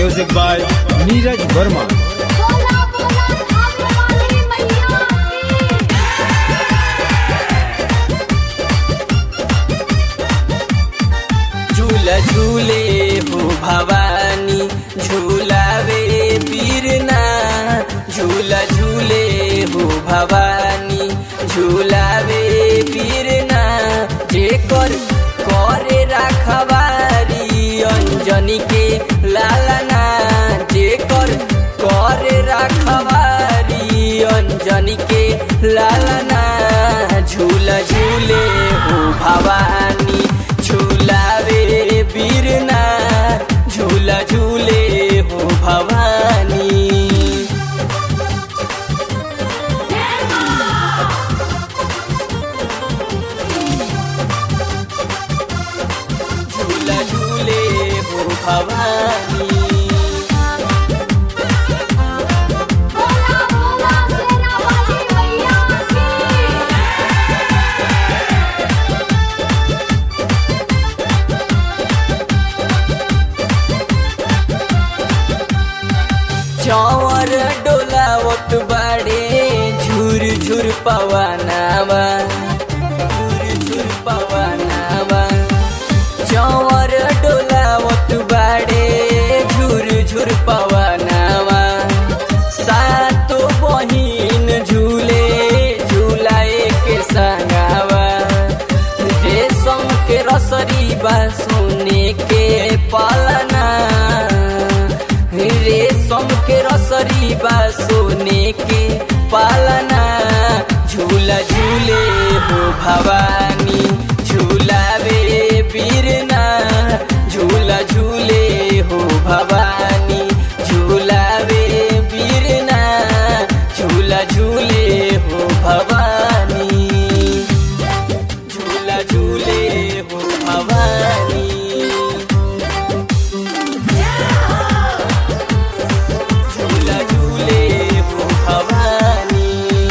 music by Neeraj Verma बोला बोला धाम वाली मैया की झूला झूले हो भवानी झूलावे पीरना झूला झूले हो भवानी झूलावे पीरना जेकर करे राखवारी अंजनी के लालना जेकर करे राखवारी अंजनी के लालना झूला झूले हो भवानी झूलावे बीरना झूला झूले हो भवानी झूला झूले हो भवानी बोला बोला सेना वाली मैया की चौर डोलावत बाड़े झुर झुर पवनावा झुर झुर पवनावा चौर डोलावत बाड़े झुर झुर पवनावा सातो बहिन झूले झूलाए के संगावा रेशम के रसरी बा सोने के पालना रेशम के रसरी बा सोने के पालना झूला झूले हो भवानी झूलावे बीरना झूला झूले हो भवानी झूलावे बीरना झूला झूले हो भवानी झूला झूले हो भवानी झूला झूले हो भवानी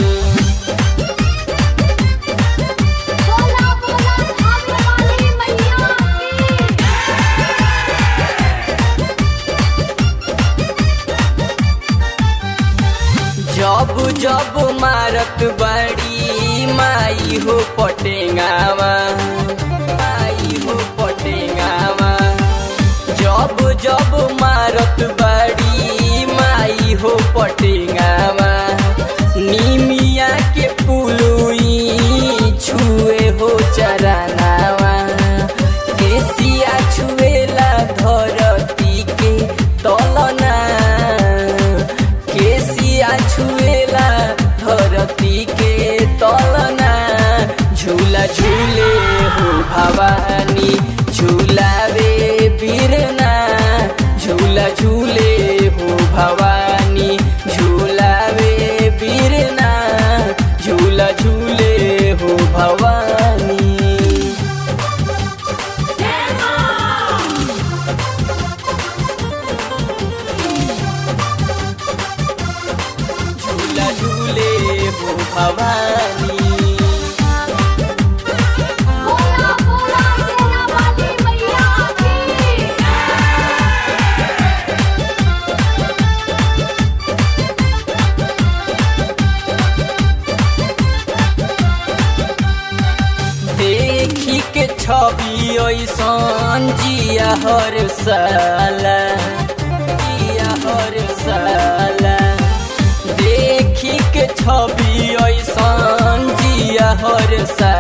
बोला बोला धाम वाली मैया की जब जब मारत बड़ी माई हो पटेंगावा माई हो पटेंगावा जब जब मारत बड़ी माई हो पटेंगावा निमिया के पुलुई छुए हो चरनावा केसिया छुएला धरती के तलना केसिया छुएला धरती के तलना झूला झूले हो भवानी झूलावे बीरना झूला झूले हो भवानी झूलावे बीरना झूला झूले हो भवानी झूला झूले हो भवानी बोला बोला सेना वाली मैया की देखी के छवि ऐसन जिया हर साला जिया हर साला देखी के छवि ऐसन जिया हर साला